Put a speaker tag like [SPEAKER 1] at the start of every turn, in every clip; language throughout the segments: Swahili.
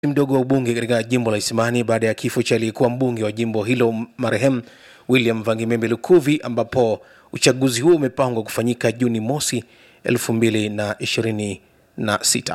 [SPEAKER 1] mdogo wa ubunge katika jimbo la Isimani baada ya kifo cha aliyekuwa mbunge wa jimbo hilo marehemu William Vangimembe Lukuvi, ambapo uchaguzi huo umepangwa kufanyika Juni mosi 2026.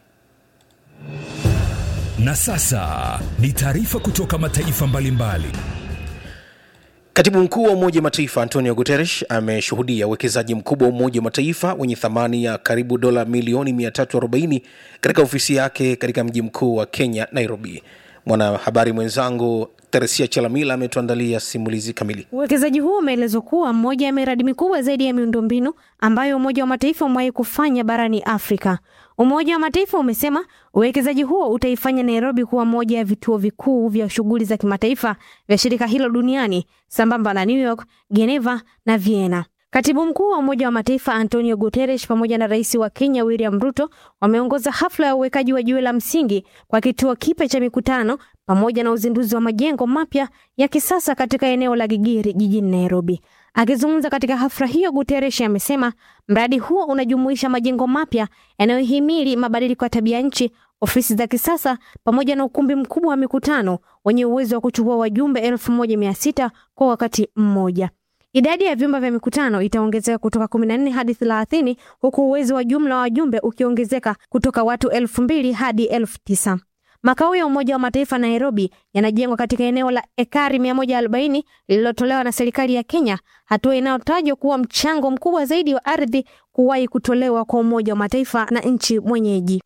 [SPEAKER 2] Na sasa ni taarifa kutoka mataifa mbalimbali.
[SPEAKER 1] Katibu mkuu wa Umoja wa Mataifa Antonio Guterres ameshuhudia uwekezaji mkubwa wa Umoja wa Mataifa wenye thamani ya karibu dola milioni 340 katika ofisi yake katika mji mkuu wa Kenya, Nairobi. Mwanahabari mwenzangu Teresia Chalamila ametuandalia simulizi kamili.
[SPEAKER 3] Uwekezaji huo umeelezwa kuwa mmoja ya miradi mikubwa zaidi ya miundombinu ambayo Umoja wa Mataifa umewahi kufanya barani Afrika. Umoja wa Mataifa umesema uwekezaji huo utaifanya Nairobi kuwa moja ya vituo vikuu vya shughuli za kimataifa vya shirika hilo duniani sambamba na New York, Geneva na Vienna. Katibu mkuu wa Umoja wa Mataifa Antonio Guterres pamoja na rais wa Kenya William Ruto wameongoza hafla ya uwekaji wa jiwe la msingi kwa kituo kipya cha mikutano pamoja na uzinduzi wa majengo mapya ya kisasa katika eneo la Gigiri jijini Nairobi. Akizungumza katika hafla hiyo, Guterres amesema mradi huo unajumuisha majengo mapya yanayohimili mabadiliko ya tabia nchi, ofisi za kisasa pamoja na ukumbi mkubwa wa mikutano wenye uwezo wa kuchukua wajumbe elfu moja mia sita kwa wakati mmoja. Idadi ya vyumba vya mikutano itaongezeka kutoka 14 hadi 30 huku uwezo wa jumla wa wajumbe ukiongezeka kutoka watu elfu mbili hadi elfu tisa. Makao ya Umoja wa Mataifa Nairobi yanajengwa katika eneo la ekari 140 lililotolewa na serikali ya Kenya, hatua inayotajwa kuwa mchango mkubwa zaidi wa ardhi kuwahi kutolewa kwa Umoja wa Mataifa na nchi mwenyeji.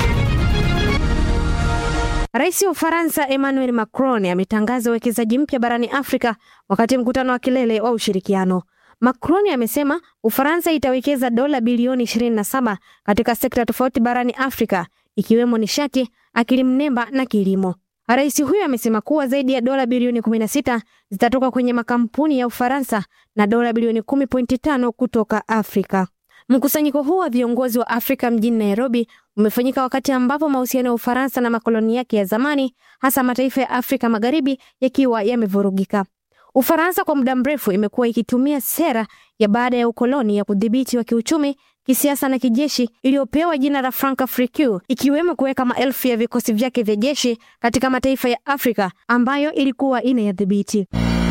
[SPEAKER 3] Rais wa Ufaransa Emmanuel Macron ametangaza uwekezaji mpya barani Afrika wakati mkutano wa kilele wa ushirikiano. Macron amesema Ufaransa itawekeza dola bilioni 27 katika sekta tofauti barani Afrika ikiwemo nishati, akili mnemba na kilimo. Rais huyo amesema kuwa zaidi ya dola bilioni 16 zitatoka kwenye makampuni ya Ufaransa na dola bilioni 10.5 kutoka Afrika. Mkusanyiko huu wa viongozi wa Afrika mjini Nairobi umefanyika wakati ambapo mahusiano ya Ufaransa na makoloni yake ya zamani, hasa mataifa ya Afrika Magharibi, yakiwa yamevurugika. Ufaransa kwa muda mrefu imekuwa ikitumia sera ya baada ya ukoloni ya kudhibiti wa kiuchumi, kisiasa na kijeshi iliyopewa jina la Francafrique, ikiwemo kuweka maelfu ya vikosi vyake vya jeshi katika mataifa ya Afrika ambayo ilikuwa inayadhibiti.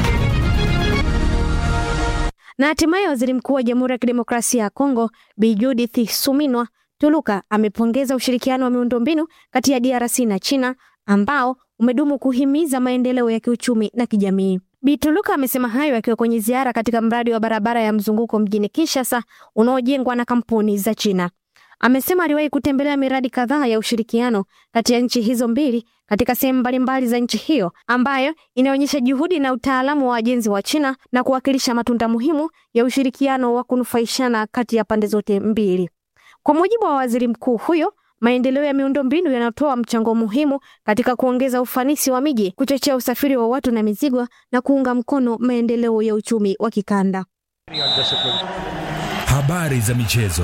[SPEAKER 3] Na hatimaye waziri mkuu wa Jamhuri ya Kidemokrasia ya Kongo Bi Judith Suminwa Tuluka amepongeza ushirikiano wa miundombinu kati ya DRC na China ambao umedumu kuhimiza maendeleo ya kiuchumi na kijamii. Bi Tuluka amesema hayo akiwa kwenye ziara katika mradi wa barabara ya mzunguko mjini Kinshasa unaojengwa na kampuni za China. Amesema aliwahi kutembelea miradi kadhaa ya ushirikiano kati ya nchi hizo mbili katika sehemu mbalimbali za nchi hiyo ambayo inaonyesha juhudi na utaalamu wa wajenzi wa China na kuwakilisha matunda muhimu ya ushirikiano wa kunufaishana kati ya pande zote mbili. Kwa mujibu wa waziri mkuu huyo, maendeleo ya miundombinu yanatoa mchango muhimu katika kuongeza ufanisi wa miji, kuchochea usafiri wa watu na mizigo na kuunga mkono maendeleo ya uchumi wa kikanda.
[SPEAKER 2] Habari za michezo.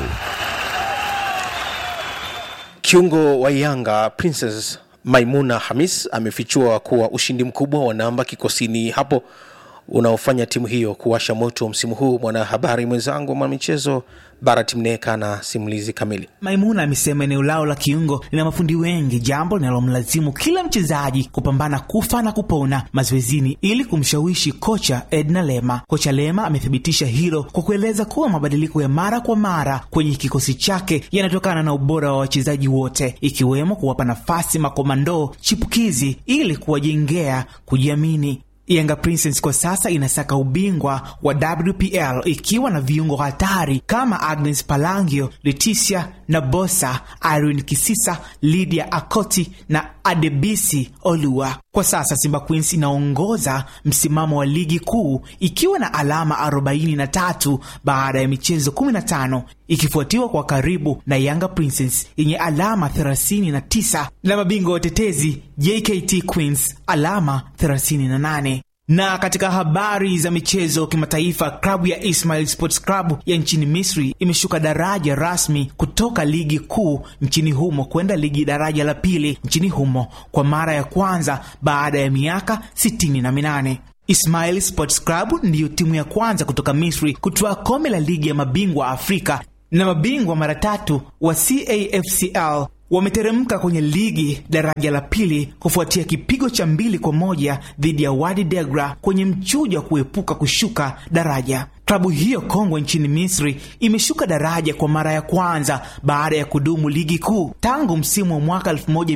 [SPEAKER 1] Kiungo wa Yanga Princess Maimuna Hamis amefichua kuwa ushindi mkubwa wa namba kikosini hapo unaofanya timu hiyo kuwasha moto msimu huu. Mwanahabari mwenzangu wa michezo Barat Mneka na simulizi kamili.
[SPEAKER 4] Maimuna amesema eneo lao la kiungo lina mafundi wengi, jambo linalomlazimu kila mchezaji kupambana kufa na kupona mazoezini ili kumshawishi kocha Edna Lema. Kocha Lema amethibitisha hilo kwa kueleza kuwa mabadiliko ya mara kwa mara kwenye kikosi chake yanatokana na ubora wa wachezaji wote, ikiwemo kuwapa nafasi makomando chipukizi ili kuwajengea kujiamini. Yanga Princess kwa sasa inasaka ubingwa wa WPL ikiwa na viungo hatari kama Agnes Palangio, Leticia Nabosa, Irene Kisisa, Lydia Akoti na Adebisi Olua. Kwa sasa Simba Queens inaongoza msimamo wa ligi kuu ikiwa na alama 43 baada ya michezo 15 ikifuatiwa kwa karibu na Yanga Princess yenye alama 39 na mabingwa watetezi JKT Queens alama 38 na katika habari za michezo kimataifa, klabu ya Ismail Sports Club ya nchini Misri imeshuka daraja rasmi kutoka ligi kuu nchini humo kwenda ligi daraja la pili nchini humo kwa mara ya kwanza baada ya miaka sitini na minane. Ismail Sports Club ndiyo timu ya kwanza kutoka Misri kutoa kombe la ligi ya mabingwa Afrika na mabingwa mara tatu wa CAFCL wameteremka kwenye ligi daraja la pili kufuatia kipigo cha mbili kwa moja dhidi ya Wadi Degra kwenye mchujo wa kuepuka kushuka daraja. Klabu hiyo kongwe nchini Misri imeshuka daraja kwa mara ya kwanza baada ya kudumu ligi kuu tangu msimu wa mwaka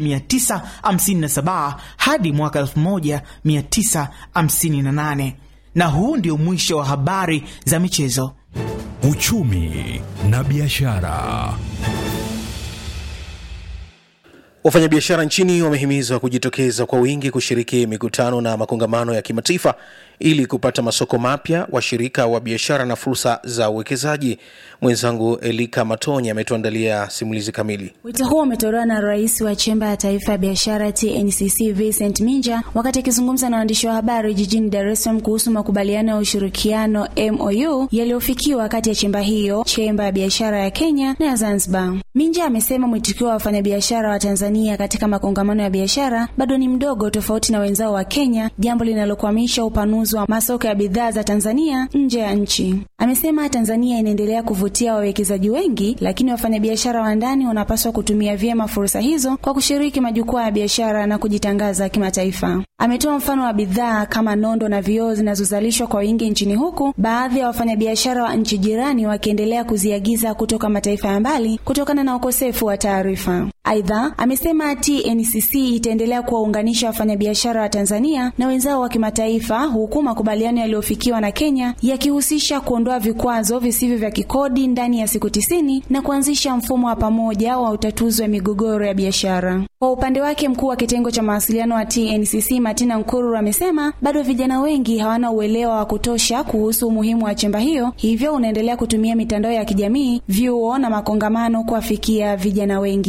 [SPEAKER 4] 1957 hadi mwaka 1958. Na huu ndio mwisho wa habari za michezo.
[SPEAKER 2] Uchumi na biashara.
[SPEAKER 1] Wafanyabiashara nchini wamehimizwa kujitokeza kwa wingi kushiriki mikutano na makongamano ya kimataifa ili kupata masoko mapya, washirika wa biashara na fursa za uwekezaji. Mwenzangu Elika Matoni ametuandalia simulizi kamili.
[SPEAKER 5] Wito huo umetolewa na rais wa chemba ya taifa ya biashara TNCC Vincent Minja wakati akizungumza na waandishi wa habari jijini Dar es Salaam kuhusu makubaliano ya ushirikiano MOU yaliyofikiwa kati ya chemba hiyo, chemba ya biashara ya Kenya na ya Zanzibar. Minja amesema mwitikio wa wafanyabiashara wa Tanzania katika makongamano ya biashara bado ni mdogo tofauti na wenzao wa Kenya, jambo linalokwamisha upanuzi wa masoko ya bidhaa za Tanzania nje ya nchi. Amesema Tanzania inaendelea kuvutia wawekezaji wengi, lakini wafanyabiashara wa ndani wanapaswa kutumia vyema fursa hizo kwa kushiriki majukwaa ya biashara na kujitangaza kimataifa. Ametoa mfano wa bidhaa kama nondo na vioo zinazozalishwa kwa wingi nchini huku baadhi ya wafanyabiashara wa nchi jirani wakiendelea kuziagiza kutoka mataifa ya mbali kutokana na ukosefu wa taarifa. Aidha, amesema TNCC itaendelea kuwaunganisha wafanyabiashara wa Tanzania na wenzao wa kimataifa huku makubaliano yaliyofikiwa na Kenya yakihusisha kuondoa vikwazo visivyo vya kikodi ndani ya siku tisini na kuanzisha mfumo wa pamoja wa utatuzi wa migogoro ya biashara. Kwa upande wake, mkuu wa kitengo cha mawasiliano wa TNCC Martina Nkururu amesema bado vijana wengi hawana uelewa wa kutosha kuhusu umuhimu wa chemba hiyo, hivyo unaendelea kutumia mitandao ya kijamii, vyuo na makongamano kuwafikia vijana wengi.